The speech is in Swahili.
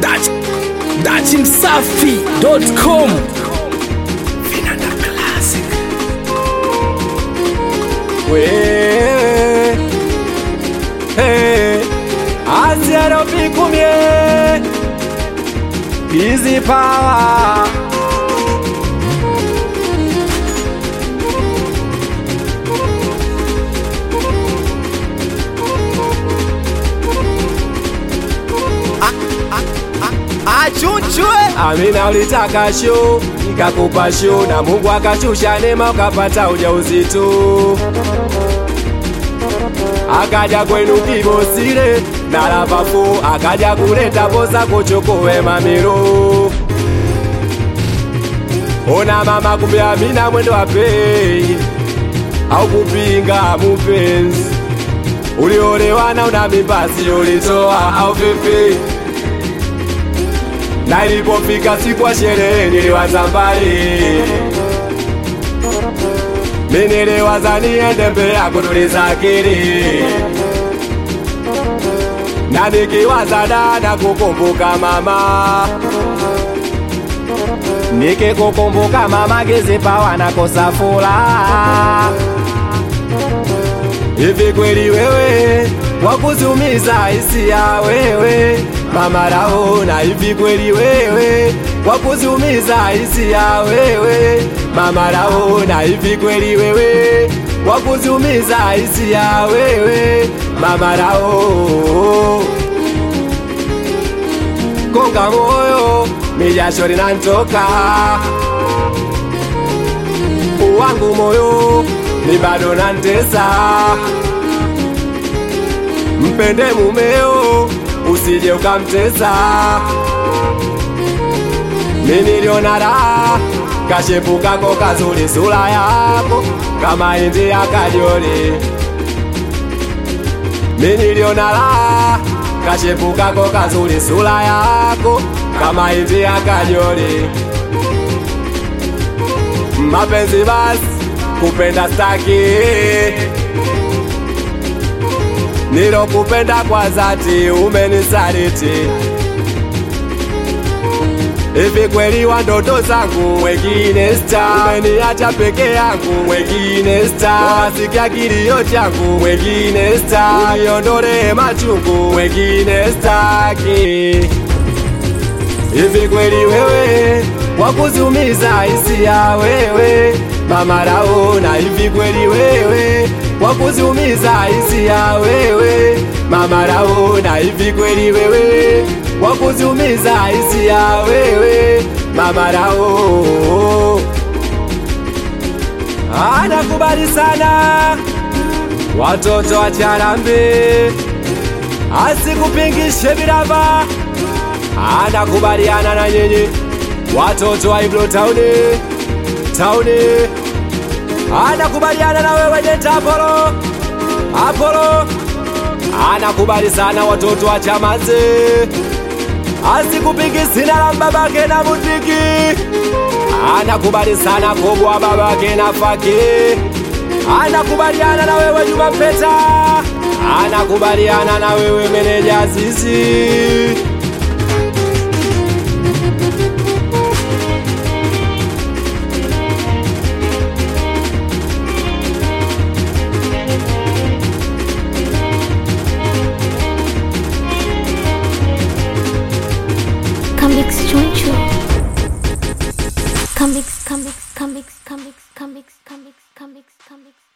Dach Dachimsafi.com Vinanda Classic wewe hey, asiaropikumye Easy power achunchwe Amina ulitaka show nikakupa show na Mungu akashusha neema ukapata ujauzito akaja kwenu kibosire na lavafu akaja kuleta poza kuchokowe mamiro ona mama kumbe Amina mwendo wa pei au kupinga mupenzi uliolewa na una mibasi ulitoa au vipi? na ilipofika siku ya sherehe niliwaza mbali, mimi niliwaza niende Mbeya kutuliza akili, na nikiwaza dada kukumbuka mama, nikikukumbuka mama Gezipawa nakosa furaha. Hivi kweli wewe wakuzumiza hisia wewe mama Raona, hivi kweli wewe wakuzumiza hisia wewe mama Raona, hivi kweli wewe wakuzumiza hisia wewe mama Rao konga moyo mijasho linantoka wangu moyo ni bado nantesa mpende mumeo usije ukamtesa mimi niliona raha kashepu kako kazuri sura yako kama indi ya kajoli mimi niliona raha kashepu kako kazuri sura yako kama indi ya kajoli mapenzi basi kupenda staki nilokupenda kwa dhati umenisaliti hivi kweli wa ndoto zangu wengine sta umeniacha peke yangu wengine sta wasikia kilio changu wengine sta uniondole machungu wengine staki hivi kweli wewe wakuzumiza hisia wewe mama Raona, hivi kweli wewe wakuzumiza hisia wewe mama Raona, hivi kweli wewe wakuzumiza hisia wewe mama Rao. Anakubali sana watoto wa Charambe, asikupingishe bilava anakubaliana na nyinyi watoto wa Ibro tauni tauni, anakubaliana na wewe Deta Apollo Apollo, anakubali sana watoto wa Chamazi, asikupigi sina la babake na Mutiki, anakubali sana kubwa babake na Faki, anakubaliana na wewe Juma Peta, anakubaliana na wewe meneja Zizi. Comics Choncho. Comics, comics, comics, comics, comics, comics, comics, comics.